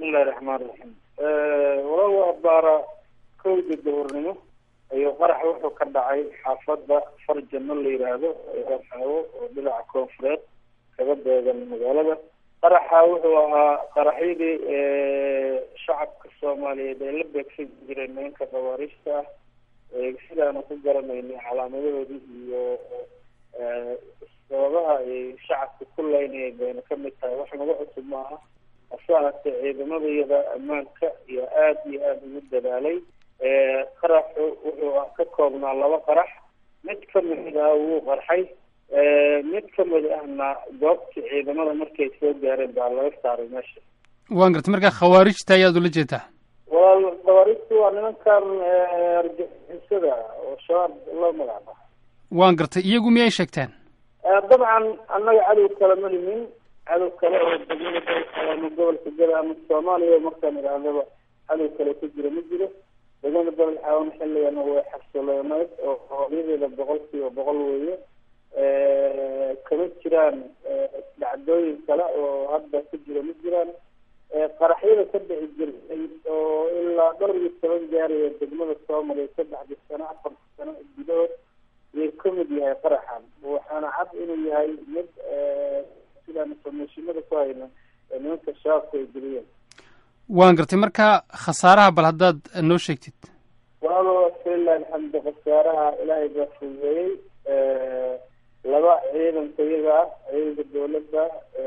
bismillahi raxmaan raxiim walaal waa baara kowda dowrnimo ayuu qarax wuxuu ka dhacay xaafadda farjano la yidhaahdo eeaawo oo dhinaca koonfureed kaga beegan magaalada qaraxa wuxuu ahaa qaraxyadii shacabka soomaaliyeed ee la beegsan jiray nimanka khawaariijta ah sidaanu ku garanaynay calaamadahoodii iyo sababaha ay shacabka ku leynayeen bayna kamid tahay wax nagu cusub maaha hase ahaatee ciidamadayada ammaanka iyo aada iyo aada ugu dadaalay qaraxu wuxuu ka koobnaa laba qarax mid kamid ah wuu qarxay mid kamid ahna goobtii ciidamada markay soo gaareen baa laga saaray meesha waan gartay markaa khawaarijta ayaad ula jeedaa walaal khawaarijtu waa nimankan argixisada oo shabaab loo magacba waan gartay iyagu miyay sheegteen dabcan annaga cadow kale ma limin cadow kale oo degmada ama gobolka gada ama soomaaliya markaan idhaahdaba cadow kale ku jira ma jiro degmada beled xaawan xilligana way xasilooneyd oo hooyadeeda boqol kiiba boqol weeye kama jiraan dhacdooyin kale oo hadda ku jira ma jiraan qaraxyada ka dhici jirtay oo ilaa dhowr iyo toban gaaraya degmada soomaaliya saddexdii sano afarta sano gudahood yay kamid yahay qaraxan waxaana cad inuu yahay mid sidaan informationada ku hayna nimanka shabaabku ay geliyeen waan gartay marka khasaaraha bal haddaad noo sheegtid walaalo falilah alxamdu khasaaraha ilaahay baa fududeeyey laba ciidanka iyaga ah ciidanka dawladda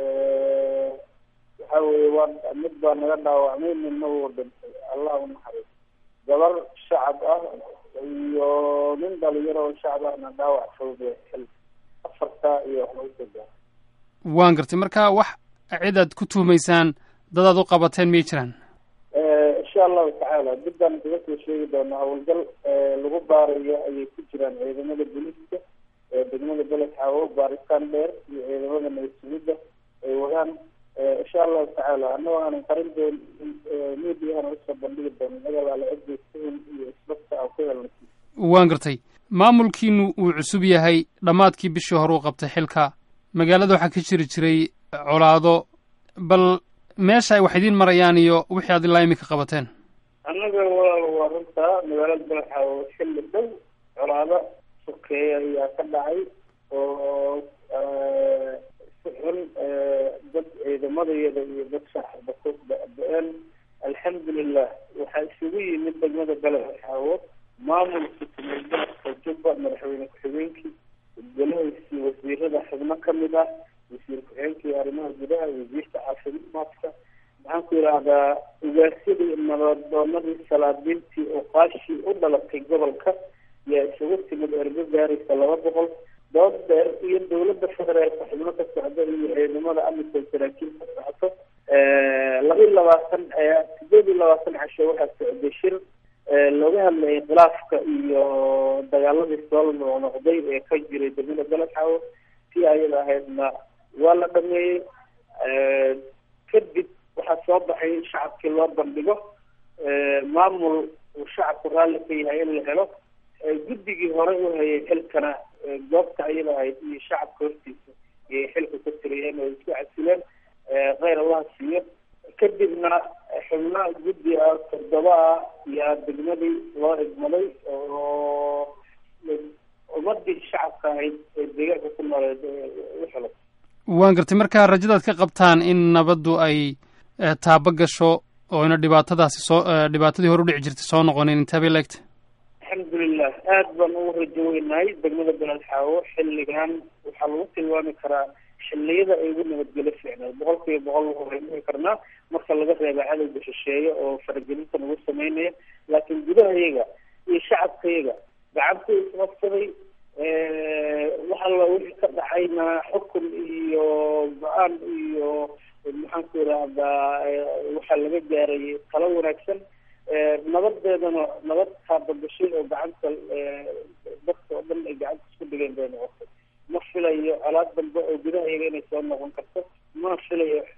waxa weye waa mid baa naga dhaawacmay midna wuu dhintay allah u naxariis gabar shacab ah iyo nin dhalinyaro oo shacab ahna dhaawac fawdee xil afarta iyo waxlaga waan gartay marka wax cid aad ku tuhumaysaan dadaad u qabateen miyay jiraan insha allahu tacaala dibbaan kaga soo sheegi doonaa howlgal lagu baarayo ayay ku jiraan ciidamada booliiska degmada beled xaawo baaritaan dheer iyo ciidamada nabadsuguda ay wadaan insha allahu tacaala annagoo aanan qarin doon mediahana usoo bandhigi doono magalaala cidaysahin iyo isbasta aan ku helna waan gartay maamulkiinu uu cusub yahay dhammaadkii bishii hore uu qabtay xilka magaalada waxaa ka jiri jiray colaado bal meesha ay wax idiin marayaan iyo wixii aad ilaa imika qabateen annaga walaal waa runtaa magaalada beled xaawo xilli dhow colaado sokeeya ayaa ka dhacay oo si xun dad ciidamadayada iyo dad shacabba ku ba-ba-een alxamdulilah waxaa isugu yimid degmada beled xaawo maamulka tumeelgalabka jubba madaxweyne ku-xigeenkii golahiisii wasiirada xubno kamid ah wasiir ku-xigeenkii arrimaha gudaha wasiirka caafimaadka maxaan ku yidhaahdaa ugaasyadii nabadoonadii salaadiintii oo qaashii u dhalatay gobolka yaa isugu timid ergo gaaraysa laba boqol dood dheer iyo dawladda federaalka xubno ka socda iyo ciidamada amisom saraakiil ka socoto laba iyo labaatan sideed iyo labaatan casho waxaa socday shir looga hadlayay khilaafka iyo dagaaladii soo noqnoqday ee ka jiray degmada beled xaawo si ayada ahaydna waa la dhameeyey kadib waxaa soo baxay in shacabkii loo bandhigo maamul uu shacabku raalli ka yahay in la helo guddigii hore u hayay xilkana goobta ayada ahayd iyo shacabka hortiisa iyay xilka ka tiriyeen oo isku casileen kheyr allaha siiyo kadibna xubna guddi ah toddoba ah yaa degmadii loo idmaday oo ummadii shacabka ahayd ee deegaanka ku nooleed u xilay waan gartay marka rajadaad ka qabtaan in nabaddu ay taabo gasho oo ina dhibaatadaasi soo dhibaatadii hore udhici jirtay soo noqonin intee bay laegta alxamdulilah aad baan ugu rajo weynahay degmada beled xaawo xilligan waxaa lagu tilmaami karaa xilliyada ay ugu nabadgelo fiicnayd boqol kiiba boqol waxaan dhihi karnaa marka laga reeba cadowga shisheeye oo faragelinta nagu sameynaya laakiin gudahayaga iyo shacabkayaga gacanta isqabsaday wax alla wixii ka dhacayna xukun iyo go-aan iyo maxaan ku idhaahdaa waxaa laga gaaray talo wanaagsan nabadeedana nabad kaabagashay oo gacanta dadka oo dhan ay gacanta isku dhigeen bay noqotay ma filayo colaad dambe oo gudahayaga inay soo noqon karto ma filayo